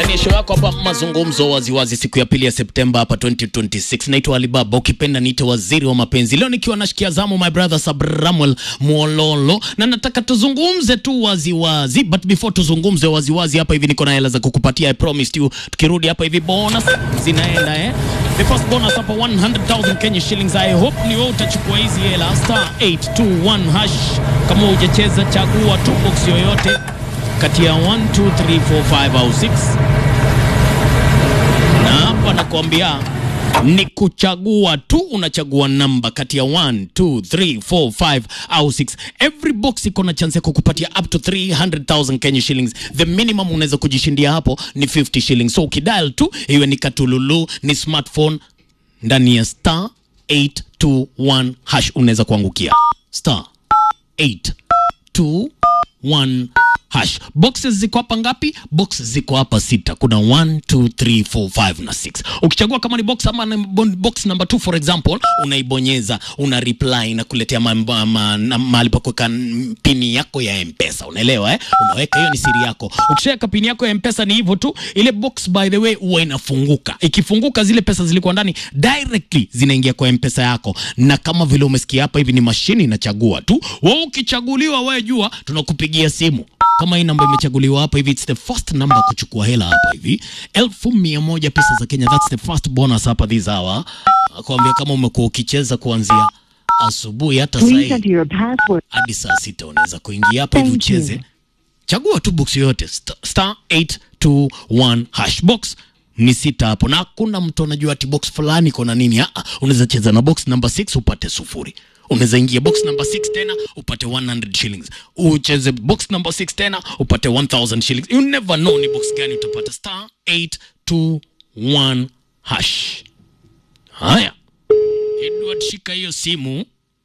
ndani ya show yako hapa mazungumzo waziwazi siku ya pili ya Septemba hapa 2026. Naitwa Alibaba, ukipenda niite waziri wa mapenzi. Leo nikiwa nashikia zamu my brother Sabramuel Mwololo, na nataka tuzungumze tu waziwazi, but before tuzungumze waziwazi hapa hivi, niko na hela za kukupatia, I promised you. Tukirudi hapa hivi, bonus zinaenda eh, the first bonus hapa 100,000 Kenya shillings. I hope ni wewe utachukua hizi hela, star 821 hash. Kama hujacheza chagua tu box yoyote kati ya 1 2 3 4 5 au 6 na hapa nakwambia ni kuchagua tu, unachagua namba kati ya 1 2 3 4 5 au 6. Every box iko na chance ya kukupatia up to 300,000 Kenya shillings. The minimum unaweza kujishindia hapo ni 50 shillings. So ukidial tu, iwe ni katululu, ni smartphone, ndani ya star 821 hash unaweza kuangukia star 821 hash. Boxes ziko hapa ngapi? Boxes ziko hapa sita. Kuna 1 2 3 4 5 na 6. Ukichagua kama ni box ama ni bon- box number 2 for example, unaibonyeza, una reply na kuletea mambo ma, na- mahali pa kuweka mm, pini yako ya M-Pesa. Unaelewa eh? Unaweka hiyo ni siri yako. Ukishaweka pini yako ya M-Pesa ni hivyo tu. Ile box by the way huwa inafunguka. Ikifunguka zile pesa zilikuwa ndani directly zinaingia kwa M-Pesa yako. Na kama vile umesikia hapa hivi ni mashini inachagua tu. Wewe ukichaguliwa wewe jua tunakupigia simu kama hii namba imechaguliwa hapa hivi, it's the first number kuchukua hela hapa hivi, elfu mia moja pesa za Kenya. That's the first bonus hapa this hour. Akwambia kama umekuwa ukicheza kuanzia asubuhi hata Please sasa enter your password. hadi saa sita unaweza kuingia hapa hivi Thank you. ucheze. Chagua tu box yoyote st star 821 hash box ni sita hapo, na hakuna mtu anajua ati box fulani iko na nini. Ah, unaweza cheza na box number 6 upate sufuri. Unaweza ingia box number 6 tena upate 100 shillings, ucheze box number 6 tena upate 1000 shillings. You never know ni box gani utapata. Star 821 hash. Haya, Edward, shika hiyo simu.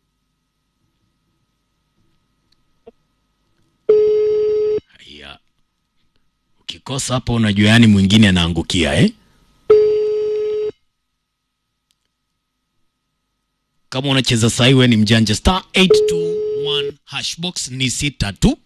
Haya, ukikosa hapo, unajua yani mwingine anaangukia eh? Kama unacheza sahi, wewe ni mjanja. Star 821 hashbox ni sita tu.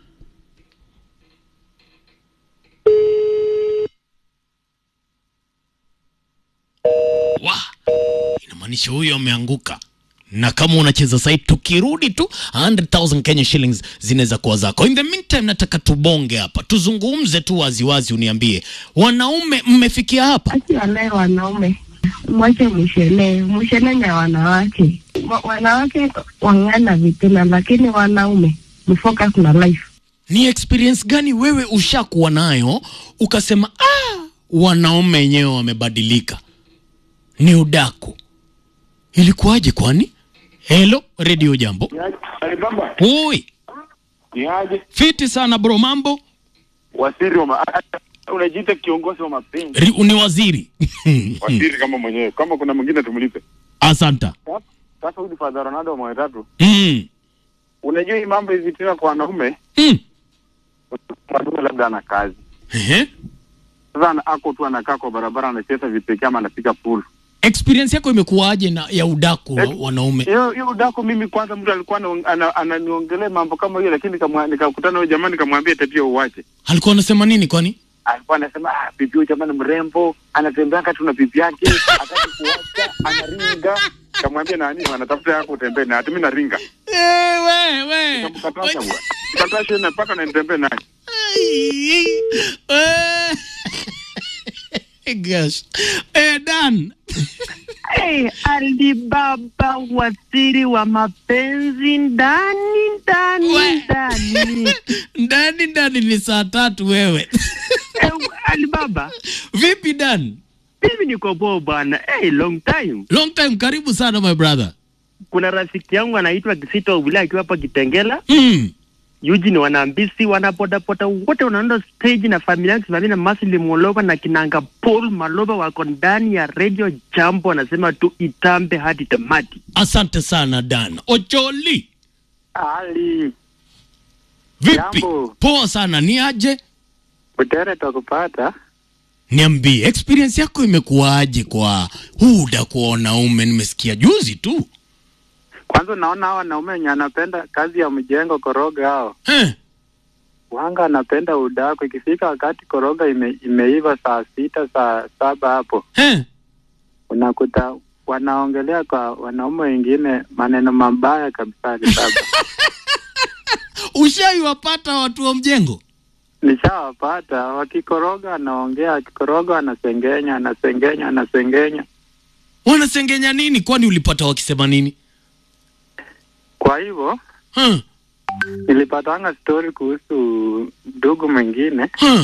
Wa, inamaanisha huyo ameanguka na kama unacheza sahi, tukirudi tu 100,000 Kenya shillings zinaweza kuwa zako. In the meantime, nataka tubonge hapa, tuzungumze tu waziwazi, uniambie wanaume, mmefikia hapa Asiwalee wanaume, mwache mshelee. Mshelee ni ya wanawake. Wa- Wanawake wang'ana vituna, lakini wanaume mfocus na life. ni experience gani wewe ushakuwa nayo ukasema ah, wanaume wenyewe wamebadilika? Ni udaku. Ilikuwaje kwani? Hello, Radio Jambo. Alibaba Oi, ni aje? fiti sana bro, mambo? Waziri wa ma... unajiita kiongozi wa mapenzi, Ri, ni waziri. waziri kama mwenyewe. Kama kuna mwingine tumulipe. Asanta. Sasa huyu Father Ronaldo wa moyo tatu, Mm. unajua hii mambo hizi tena kwa wanaume, Mm. mwanaume labda ana kazi Ehe. sasa, ana- ako tu anakaa kwa barabara anacheza vipekee ama anapiga pool. Experience yako imekuwaje na ya udaku wa Eh, wanaume? Hiyo hiyo udako, mimi kwanza, mtu alikuwa ana- ana- ananiongelea mambo kama hiyo, lakini nikamwa- nikakutana huyo jamaa nikamwambia tabia uwache. Alikuwa anasema nini kwani? alikuwa anasema ah, bibi huyu jamani mrembo anatembea kati na bibi yake hataki kuacha anaringa kamwambia nani anatafuta yako utembee naye hata mimi naringa Eh, we, we. nikamkatasha bwana katasha na mpaka na nitembee naye Eh. Gosh. Eh, Dan. Hey, Alibaba, waziri wa mapenzi ndani ndani We. ndani. ndani ndani ni saa tatu wewe Eh, Alibaba, vipi Dan? mimi niko poa bwana. Hey, long time. long time karibu sana my brother Kuna rafiki yangu anaitwa Kisito Ubila akiwa hapa Kitengela. mm. Eugene wanaambisi wanapotapota wote wanaenda stage na familia yake simamia na Masili Molova na kinanga Paul Malova wako ndani ya Radio Jambo, wanasema tu itambe hadi tamati. asante sana Dan Ocholi ali vipi Jambo. poa sana ni aje utere takupata niambie experience yako imekuwaje kwa huda kwa wanaume nimesikia juzi tu kwanza naona hao wanaume wenye anapenda kazi ya mjengo koroga hao eh. anakuanga anapenda udaku. Ikifika wakati koroga ime, imeiva saa sita saa saba hapo, Eh, unakuta wanaongelea kwa wanaume wengine maneno mabaya kabisa. Alibaba, ushaiwapata watu wa mjengo? nishawapata wakikoroga, anaongea akikoroga, anasengenya anasengenya anasengenya. Wanasengenya nini? Kwani ulipata wakisema nini? Kwa hivyo Huh, nilipatanga story kuhusu ndugu mwingine huh.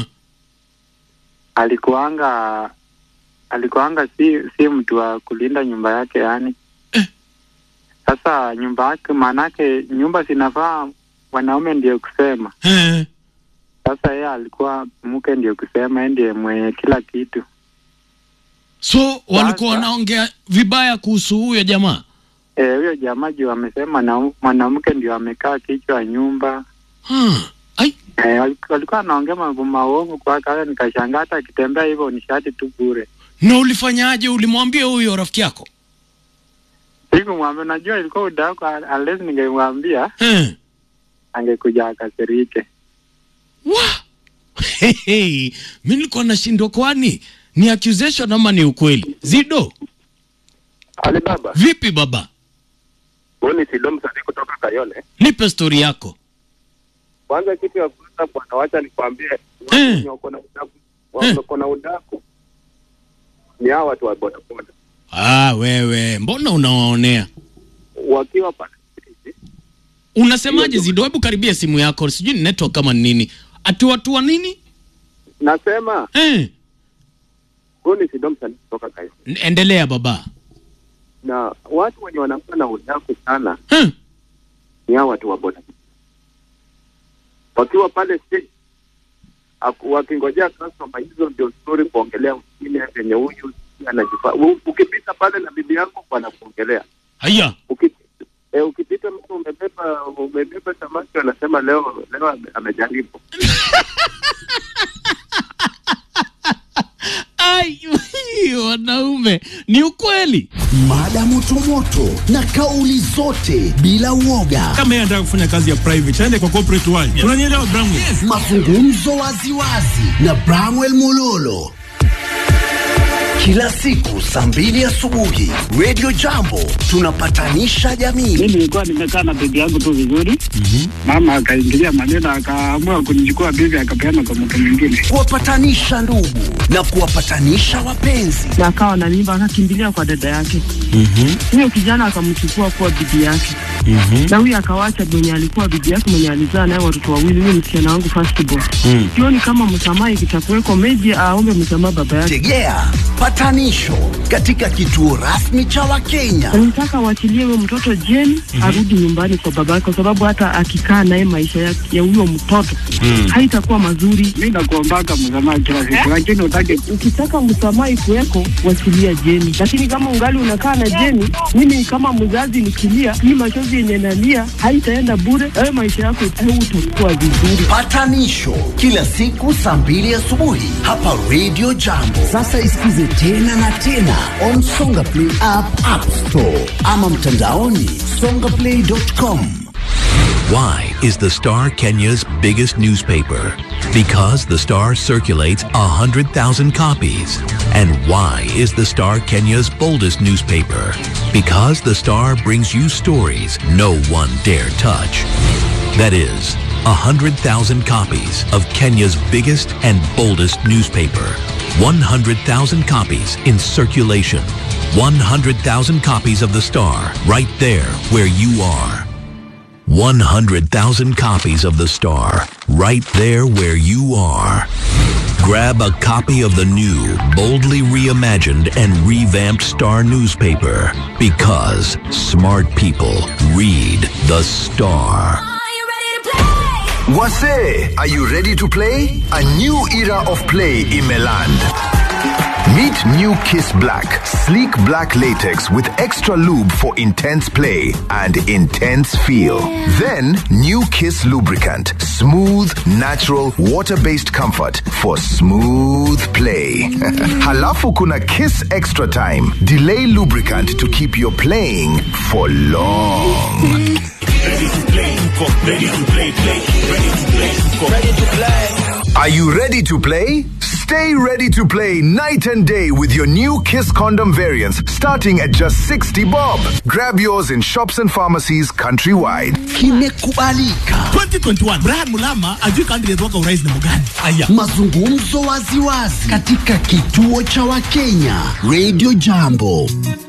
alikuanga alikuanga si si mtu wa kulinda nyumba yake yani Eh. sasa nyumba yake maanake nyumba zinafaa wanaume ndio kusema Eh. sasa yeye alikuwa mke ndio kusema yeye ndiye mwenye kila kitu So walikuwa Sasa- wanaongea vibaya kuhusu huyo jamaa. Eh, huyo jamaa juu amesema na mwanamke ndio amekaa kichwa ya nyumba Huh. Ai, Eh, waliku- walikuwa anaongea mambo maovu kwake hata nikashangaa hata akitembea hivyo ni shati tu bure na ulifanyaje? Ulimwambia huyo rafiki yako? sikumwambia najua ilikuwa udako unless ningemwambia Eh. angekuja akasirike Wa! Hey, hey. Mi nilikuwa nashindwa, kwani ni accusation ama ni ukweli? Zido, Alibaba, vipi baba? huyu ni Sido Msanii kutoka Kayole. Nipe stori yako. Kwanza kitu ya kwanza bwana, wacha nikwambie watu Eh. wenye wako na udaku, wako na udaku ni hawa watu wa bodaboda Ah, wewe mbona unawaonea? wakiwa pale Unasemaje Zido? Hebu karibia simu yako, sijui ni network kama ni nini. Atuatua nini? nasema Eh. huyu ni Sido Msanii kutoka Kayole, n- Endelea baba. na watu wenye wanakuwa na udaku sana Eh. ni hawa watu wa bodaboda wakiwa pale stage aku- wakingojea customer, hizo ndio story kuongelea wengine venye huyu anajifa. U- Ukipita pale na bibi yako wanakuongelea Haya. Uki- eh, ukipita mtu umebeba umebeba samaki anasema leo leo ame- amejaribu. Ai, wanaume, ni ukweli. Mada motomoto na kauli zote bila uoga. kama yeye anataka kufanya kazi ya private aende kwa corporate world. Unanielewa Bramwe? Mazungumzo waziwazi na Bramwell Mololo. Kila siku saa mbili asubuhi Radio Jambo tunapatanisha jamii. mi nilikuwa nimekaa na bibi yangu tu vizuri mama akaingilia maneno akaamua kunichukua bibi akapeana kwa mtu mwingine kuwapatanisha ndugu na kuwapatanisha wapenzi. na akawa na mimba akakimbilia kwa dada yake huyo kijana akamchukua kuwa bibi yake na huyo akawacha mwenye alikuwa bibi yake mwenye alizaa naye watoto wawili huyo msichana wangu firstborn sioni kama msamaha ikitakuweko meji aombe msamaha baba yake Tegea patanisho katika kituo rasmi cha Wakenya. nataka waachilie huyo mtoto jeni arudi nyumbani kwa baba yake kwa sababu hata akikaa naye maisha ya ya huyo mtoto haitakuwa mazuri mi nakuombaka msamaha kila siku lakini utake ukitaka msamaha ikuweko wasilia Jeni, lakini kama ungali unakaa na Jeni, mimi kama mzazi nikilia, hii machozi yenye nalia haitaenda bure. Wewe maisha yako utakuwa vizuri. Patanisho kila siku saa mbili asubuhi hapa Radio Jambo. Sasa isikize tena na tena on Songa Play app, App Store ama mtandaoni songaplay.com. Why is the Star Kenya's biggest newspaper? Because the Star circulates 100,000 copies. And why is the Star Kenya's boldest newspaper? Because the Star brings you stories no one dare touch. That is, 100,000 copies of Kenya's biggest and boldest newspaper. 100,000 copies in circulation. 100,000 copies of the Star right there where you are. 100,000 copies of The Star, right there where you are. Grab a copy of the new, boldly reimagined and revamped Star newspaper because smart people read The Star. Wase, are you ready to play? A new era of play in Meland. Meet New Kiss Black, sleek black latex with extra lube for intense play and intense feel. Then New Kiss lubricant, smooth, natural, water-based comfort for smooth play. Halafu kuna Kiss Extra Time, delay lubricant to keep your playing for long. tuko ready to play play ready to play tuko ready to play Are you ready to play? Stay ready to play night and day with your new Kiss condom variants starting at just 60 bob. Grab yours in shops and pharmacies countrywide. Kimekubalika. 2021 Brian Mulama ajui candidate wako urais ni mgani aya Mazungumzo waziwazi katika kituo cha Wakenya Radio Jambo.